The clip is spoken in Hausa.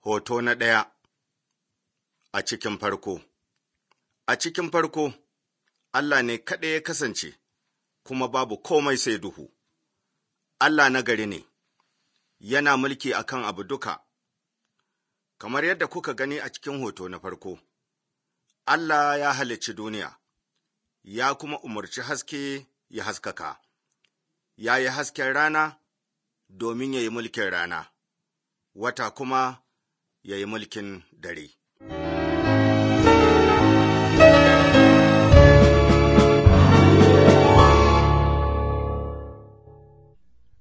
Hoto na ɗaya A cikin farko A cikin farko, Allah ne kaɗai ya kasance, kuma babu komai sai duhu. Allah na gari ne, yana mulki akan abu duka. Kamar yadda kuka gani a cikin hoto na farko, Allah ya halicci duniya, ya kuma umarci haske ya haskaka, ya yi hasken rana domin ya yi mulkin rana, wata kuma ya yi mulkin dare.